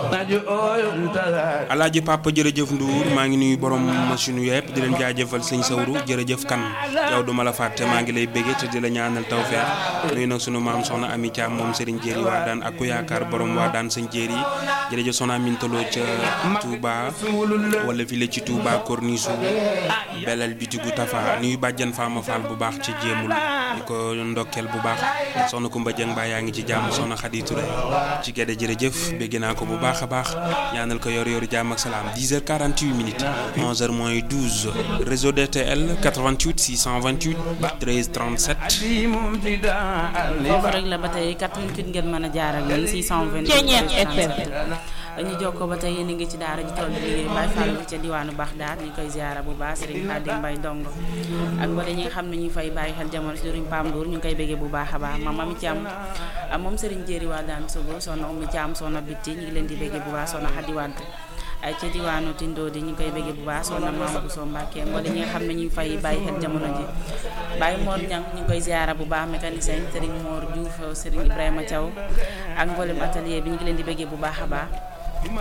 alaaji papa jërëjëf Ndour maa ngi nuyu borom machine yëpp di leen jaajëfal sëñ Sawru jërëjëf kan yow duma la fàtte maa ngi lay béggee te di la ñaanal tawfeex nuyu nag sunu maam soxna Ami Thiam moom Serigne Jéeri waa daan ak ku yaakaar borom waa daan sëñ Jéeri jërëjëf soxna Amin Tolo ca Touba wala fii la ci Touba Corniche belal bitigu Tafa nuyu bàjjan Fama Fall bu baax ci jéemul di ko ndokkeel bu baax soxna Kumba Jeng Ba yaa ngi ci jàmm soxna Xadi Touré ci gedde jërëjëf bégg naa ko bu baax a baax ñaanal ko yor yoru jàmm ak salaam 10h48 minutes 11h moins 12 réseau DTL 88 628 13 37. foofu rek la ba tey 88 ngeen mën a jaar ak ñun 628 ñu jokkoo ba tey yéen a ngi ci daara ji tool bi liggéey Baye Fall bi ca diwaanu Baxdaad ñu koy ziara bu baax Serigne Khadim Mbaye Ndongo ak ba ñi nga xam ne ñu fay bàyyi xel jamono si Serigne Pam Ndour ñu ngi koy béggee bu baax a baax maam Ami Thiam moom Serigne Jéeri waa daan Sogo soxna Oumy Thiam soxna Bitti ñu ngi leen di béggee bu baax soxna Xadi Wàdd ay ca diwaanu Tindo di ñu koy béggee bu baax soxna Maam Bousso Mbacke mbooleem ñi nga xam ne ñu fay bàyyi xel jamono ji Baye Mor Ñang ñu ngi koy ziara bu baax mécanicien Serigne Mor Diouf Serigne Ibrahima Thiaw ak mboolem atelier bi ñu ngi leen di béggee bu baax a baax